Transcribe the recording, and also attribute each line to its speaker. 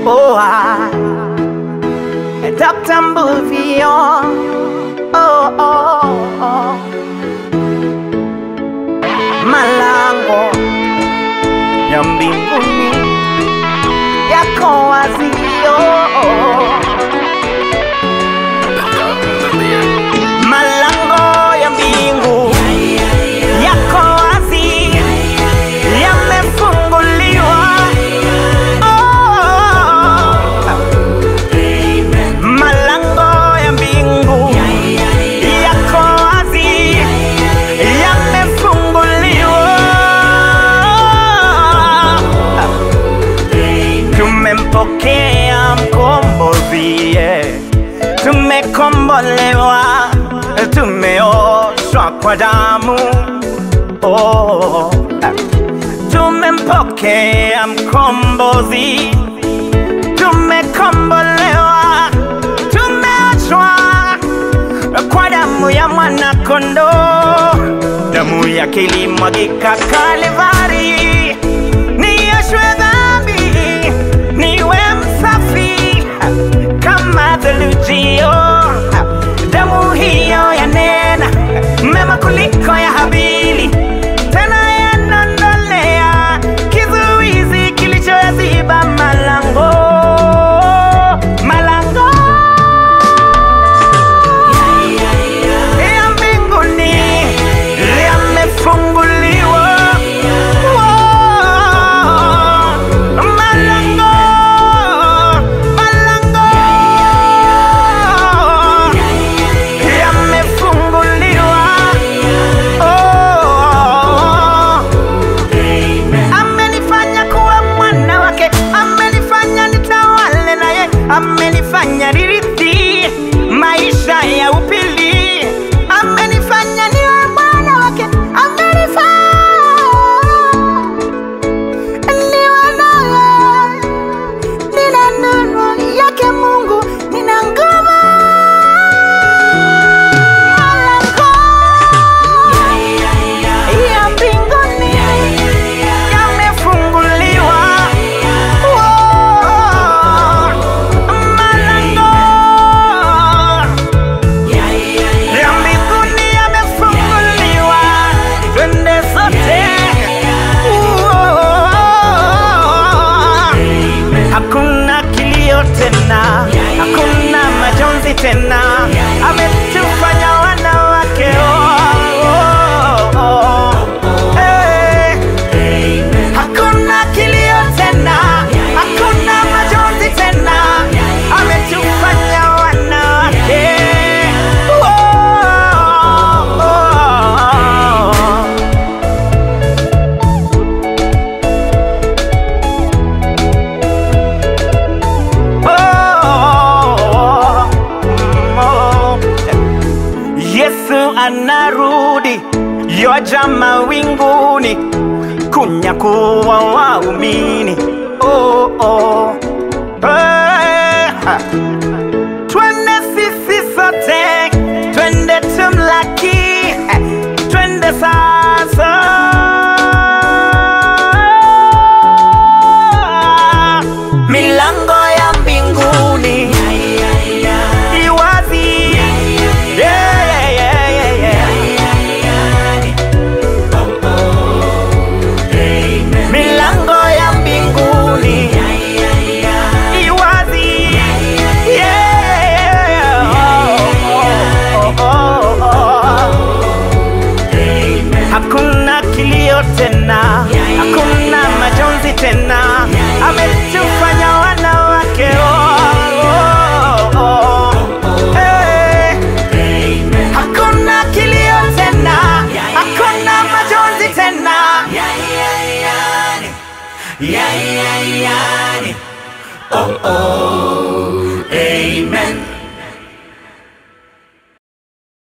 Speaker 1: Oh, I, Dr. Mbuvio. Oh, oh, oh. Malango ya mbinguni yako wazio. Malango ya mbingu yako wazi, yamefunguliwa. Oh, malango ya mbingu yako wazi, yamefunguliwa. Tumempokea mkombozi, yeah. tumekombolewa, tumeoshwa kwa damu oh. Tumempokea mkombozi, tumekombolewa, tumeoshwa kwa damu ya mwana kondoo, damu yake ilimwagika Kalvari, nioshwe dhambi, niwe msafi kama thulujio. Damu hiyo yanena mema kuliko ya Habili, tena yanondolea kizuizi kilichoyaziba malango malango ya mbinguni yamefunguliwa. Wow. Malango, malango yamefunguliwa. Oh. Amenifanya kuwa mwana wake, amenifanya nitawale naye, amenifanya nirithi maisha ya upili, amenifanya niwe mwana wake, amenifanya niwe naye, nina nuru yake Mungu, nina nguvu ya mbinguni yamefunguliwa. Wow. Malango ya mbinguni yamefunguliwa, twende sote. Wow. Hakuna kilio tena, hakuna majonzi tena, ametufanya wanawake. Oh, oh, oh. Eh. Hakuna kilio tena, hakuna majonzi tena, ametufanya wanawake. Oh, oh, oh. Oh, oh. Yesu anarudi, yoja mawinguni kunyakuwa waumini. Oh, oh. Eh, ha. Twende sisi sote, twende tumlaki, eh, twende sasa. Milango ya mbinguni iwazi. Yeah, yeah, yeah, yeah, yeah. Milango ya mbinguni iwazi. Yeah. Oh, oh, oh, oh. Hakuna kilio tena, hakuna majonzi tena, ametufanya wanawake. Oh, oh, oh. Eh. Hakuna kilio tena, hakuna majonzi tena.
Speaker 2: Oh, oh, amen.